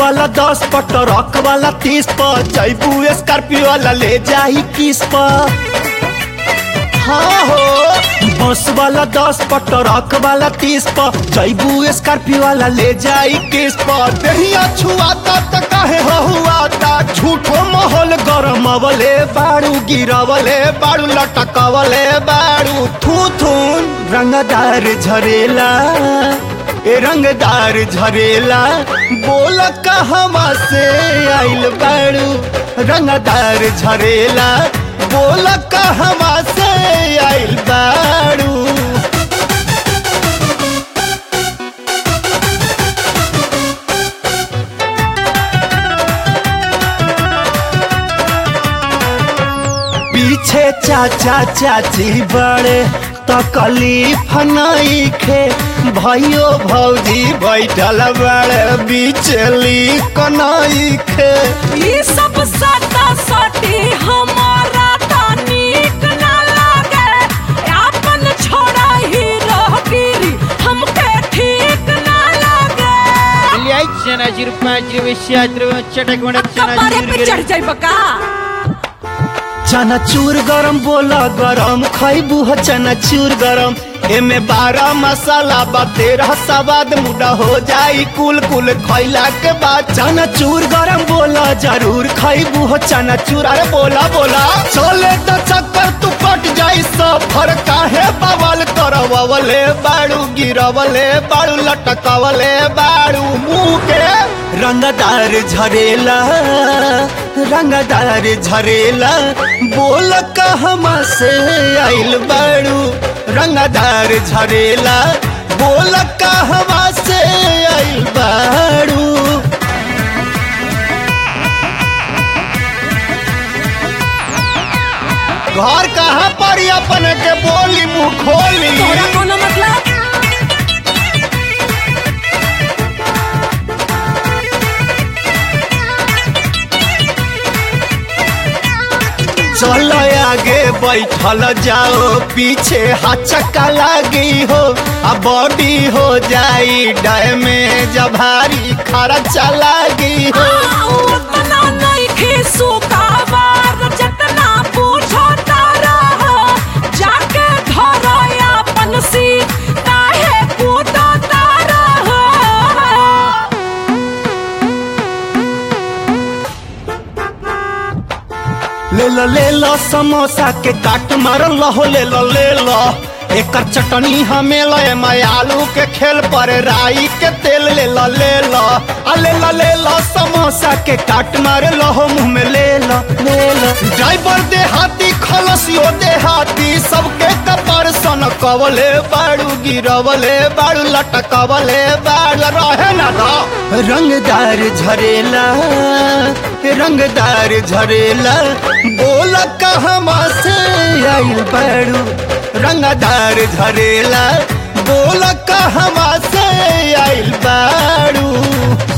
वाला दस पर ट्रक वाला तीस पर जैबू स्कॉर्पियो वाला ले जाई किस पर हाँ हो बस वाला दस पर ट्रक वाला तीस पर जैबू स्कॉर्पियो वाला ले जाई किस पर दहिया छुआता त काहे हुआता झूठो माहौल गरम अवले बाड़ू गिरवले बाड़ू लटकवले बाड़ू थू थून रंगदार झरेला ए रंगदार झरेला बोल कहवा से आइल बाड़ू रंगदार झरेला बोल कहवा से आइल बाड़ू पीछे चाचा चाची बड़े तकलीफ नहीं खे भाइयो भौजी बैठल बड़े बिचली कनाई खे ई सब सता सटी हमारा त नीक ना लागे आपन छोड़ा ही रहगिरी हमके ठीक ना लागे Iliai चनाची रुपयाची विषयाची चटक मडक कपारे पे चढ़ जाई बका चनाचूर गरम बोला गरम खैबू हो चनाचूर गरम एमे बारह मसाला बा तेरह सवाद मुड़ा हो जाई कुल कुल खैला के बाद चनाचूर गरम बोला जरूर खैबू हो चनाचूर अरे बोला बोला चले तो चक्कर तू कट जाई सफर काहे बवाल करवले बाड़ू गिरवले बाड़ू लटकवले बाड़ू मुंह के रंगदार झरेला रंगदार झरेला बोल कहवा से आइल बाड़ू रंगदार झरेला बोल कहवा से आइल बाड़ू घर कहाँ पर ही अपन के बोली मुँह खोली तोरा कोनो मतलब चलो आगे बैठल जाओ पीछे हचका लागी हो आ बॉडी हो जाई डैमेज भारी खर्चा लागी हो उतना नहीं खीसू काबार जतना पूछो तारा हो जाके धरो अपन सी काहे कूदो तारा हो ले लो ले लो समोसा के काट मार लहो ले लो ले लो एकर चटनी हमें लो मैं आलू के खेल पर राई के तेल ले लो ले लो आ ले लो ले लो समोसा के काट मार लहो मुंह में ले लो ले लो ड्राइवर दे हाथी खलसियो दे हाथी सबके कपर सन कवले बाड़ू गिरवले बाड़ू लटकवले बाड़ू रहे ना दो रंगदार झरेला रंगदार झरेला बोल कहवा से आइल बाड़ू रंगदार झरेला बोल कहवा से आइल बाड़ू